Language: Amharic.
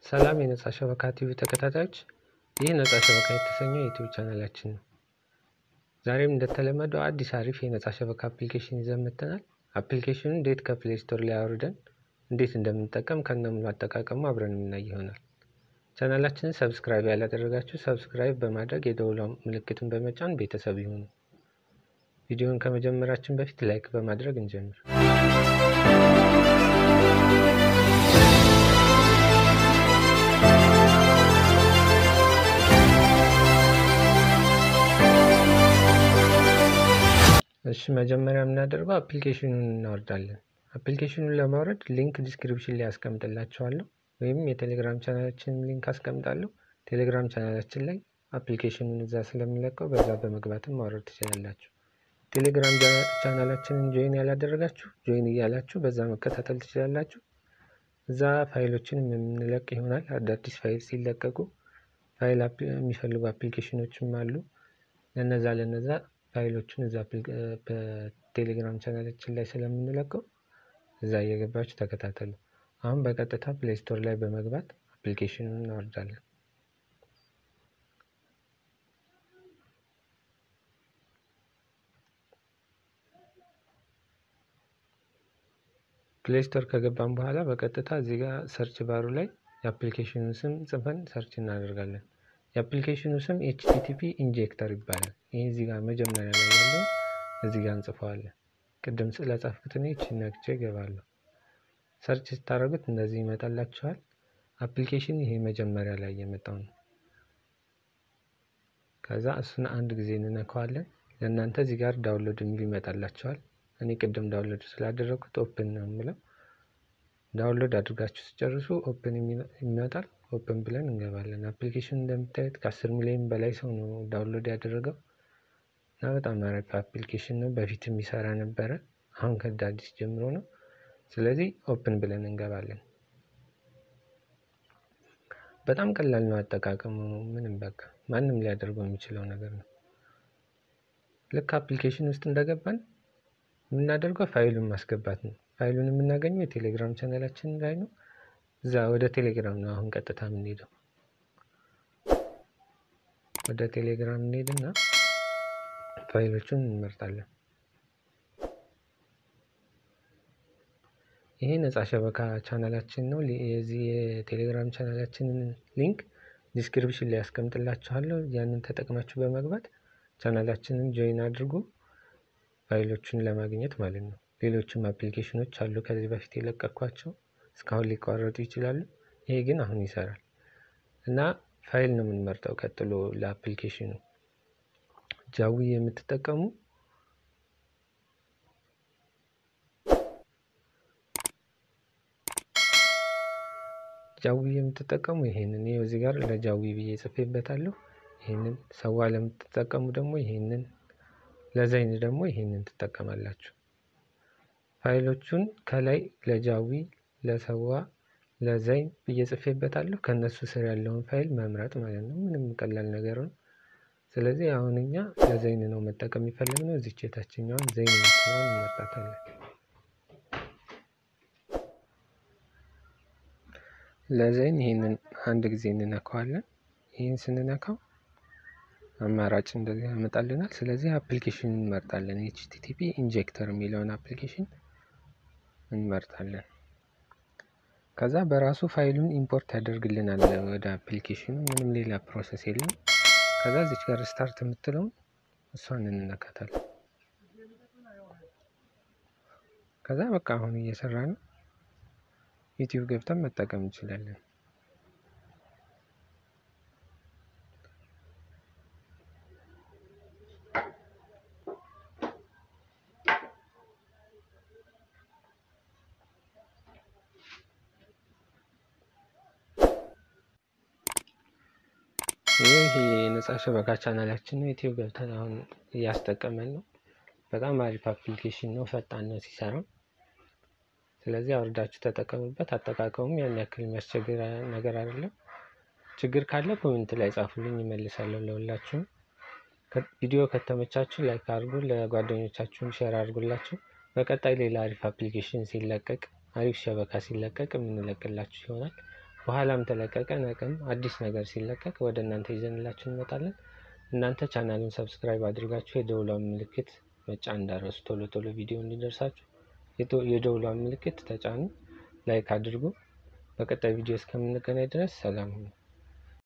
ሰላም የነጻ ሸበካ ቲቪ ተከታታዮች፣ ይህ ነጻ ሸበካ የተሰኘው የዩቲዩብ ቻናላችን ነው። ዛሬም እንደተለመደው አዲስ አሪፍ የነጻ ሸበካ አፕሊኬሽን ይዘን መጥተናል። አፕሊኬሽኑ እንዴት ከፕሌይ ስቶር ላይ አውርደን እንዴት እንደምንጠቀም ከነሙሉ አጠቃቀሙ አብረን የምናይ ይሆናል። ቻናላችንን ሰብስክራይብ ያላደረጋችሁ ሰብስክራይብ በማድረግ የደውሏ ምልክትን በመጫን ቤተሰብ ይሁኑ። ቪዲዮውን ከመጀመራችን በፊት ላይክ በማድረግ እንጀምር። እሺ መጀመሪያ የምናደርገው አፕሊኬሽኑን እናወርዳለን። አፕሊኬሽኑን ለማውረድ ሊንክ ዲስክሪፕሽን ላይ አስቀምጥላችኋለሁ ወይም የቴሌግራም ቻናላችንን ሊንክ አስቀምጣለሁ። ቴሌግራም ቻናላችን ላይ አፕሊኬሽኑን እዛ ስለሚለቀው በዛ በመግባትም ማውረድ ትችላላችሁ። ቴሌግራም ቻናላችንን ጆይን ያላደረጋችሁ ጆይን እያላችሁ በዛ መከታተል ትችላላችሁ። እዛ ፋይሎችንም የምንለቅ ይሆናል። አዳዲስ ፋይል ሲለቀቁ ፋይል የሚፈልጉ አፕሊኬሽኖችም አሉ። ለነዛ ለነዛ ፋይሎችን እዛ በቴሌግራም ቻናላችን ላይ ስለምንለቀው እዛ እየገባችሁ ተከታተሉ። አሁን በቀጥታ ፕሌይ ስቶር ላይ በመግባት አፕሊኬሽኑን እናወርዳለን። ፕሌይ ስቶር ከገባን በኋላ በቀጥታ እዚህ ጋር ሰርች ባሩ ላይ የአፕሊኬሽኑን ስም ጽፈን ሰርች እናደርጋለን። የአፕሊኬሽኑ ስም ኤችቲቲፒ ኢንጀክተር ይባላል። ይህ እዚህ ጋር መጀመሪያ ላይ ያለው እዚህ ጋር እንጽፈዋለን። ቅድም ስለጻፍኩት እኔ ይህችን ነክቼ እገባለሁ። ሰርች ስታደርጉት እንደዚህ ይመጣላችኋል። አፕሊኬሽን ይሄ መጀመሪያ ላይ የመጣው ነው። ከዛ እሱን አንድ ጊዜ እንነካዋለን። ለእናንተ እዚህ ጋር ዳውንሎድ የሚል ይመጣላችኋል። እኔ ቅድም ዳውንሎድ ስላደረግኩት ኦፕን ነው የምለው። ዳውንሎድ አድርጋችሁ ስጨርሱ ኦፕን ይመጣል። ኦፕን ብለን እንገባለን። አፕሊኬሽን እንደምታዩት ከአስር ሚሊዮን በላይ ሰው ነው ዳውንሎድ ያደረገው እና በጣም አሪፍ አፕሊኬሽን ነው። በፊት የሚሰራ ነበረ፣ አሁን ከዳ አዲስ ጀምሮ ነው። ስለዚህ ኦፕን ብለን እንገባለን። በጣም ቀላል ነው አጠቃቀሙ። ምንም በቃ ማንም ሊያደርገው የሚችለው ነገር ነው። ልክ አፕሊኬሽን ውስጥ እንደገባን የምናደርገው ፋይሉን ማስገባት ነው። ፋይሉን የምናገኘው የቴሌግራም ቻናላችን ላይ ነው። እዛ ወደ ቴሌግራም ነው አሁን ቀጥታ የምንሄደው። ወደ ቴሌግራም እንሄድና ፋይሎቹን እንመርጣለን። ይሄ ነጻ ሸበካ ቻናላችን ነው። የዚህ የቴሌግራም ቻናላችንን ሊንክ ዲስክሪፕሽን ላይ ያስቀምጥላችኋለሁ። ያንን ተጠቅማችሁ በመግባት ቻናላችንን ጆይን አድርጉ፣ ፋይሎቹን ለማግኘት ማለት ነው። ሌሎችም አፕሊኬሽኖች አሉ ከዚህ በፊት የለቀኳቸው እስካሁን ሊቋረጡ ይችላሉ። ይሄ ግን አሁን ይሰራል እና ፋይል ነው የምንመርጠው። ቀጥሎ ለአፕሊኬሽኑ ጃዊ የምትጠቀሙ ጃዊ የምትጠቀሙ ይሄንን ይኸው እዚህ ጋር ለጃዊ ብዬ ጽፌበታለሁ። ይሄንን ሰዋ ለምትጠቀሙ ደግሞ ይሄንን፣ ለዘይን ደግሞ ይሄንን ትጠቀማላችሁ። ፋይሎቹን ከላይ ለጃዊ፣ ለሰዋ፣ ለዘይን ብዬ ጽፌበታለሁ። ከእነሱ ስር ያለውን ፋይል መምረጥ ማለት ነው። ምንም ቀላል ነገር ነው። ስለዚህ አሁን እኛ ለዘይን ነው መጠቀም የሚፈልግነው። እዚች የታችኛዋን ዘይን የምትለዋን እንመርጣታለን። ለዘይን ይህንን አንድ ጊዜ እንነካዋለን። ይህን ስንነካው አማራጭ እንደዚህ ያመጣልናል። ስለዚህ አፕሊኬሽን እንመርጣለን። ኤችቲቲፒ ኢንጀክተር የሚለውን አፕሊኬሽን እንመርጣለን። ከዛ በራሱ ፋይሉን ኢምፖርት ያደርግልናል ወደ አፕሊኬሽኑ። ምንም ሌላ ፕሮሰስ የለም። ከዛ እዚች ጋር ስታርት የምትለውን እሷን እንነካታለን። ከዛ በቃ አሁን እየሰራ ነው። ዩቲዩብ ገብተን መጠቀም እንችላለን። ይህ የነጻ ሸበካ ቻናላችን ነው። ዩቲዩብ ገብተን አሁን እያስጠቀመን ነው። በጣም አሪፍ አፕሊኬሽን ነው። ፈጣን ነው ሲሰራው። ስለዚህ አውርዳችሁ ተጠቀሙበት። አጠቃቀሙም ያን ያክል የሚያስቸግር ነገር አይደለም። ችግር ካለ ኮሜንት ላይ ጻፉልኝ፣ ይመልሳለሁ ለሁላችሁም። ቪዲዮ ከተመቻችሁ ላይክ አድርጉ፣ ለጓደኞቻችሁም ሼር አድርጉላችሁ። በቀጣይ ሌላ አሪፍ አፕሊኬሽን ሲለቀቅ፣ አሪፍ ሸበካ ሲለቀቅ የምንለቅላችሁ ይሆናል። በኋላም ተለቀቀ ነቅም አዲስ ነገር ሲለቀቅ ወደ እናንተ ይዘንላችሁ እንመጣለን። እናንተ ቻናሉን ሰብስክራይብ አድርጋችሁ የደውሏን ምልክት መጫን እንዳረሱ ቶሎ ቶሎ ቪዲዮ እንዲደርሳችሁ የደውሏን ምልክት ተጫኑ፣ ላይክ አድርጉ። በቀጣይ ቪዲዮ እስከምንገናኝ ድረስ ሰላም ሁኑ።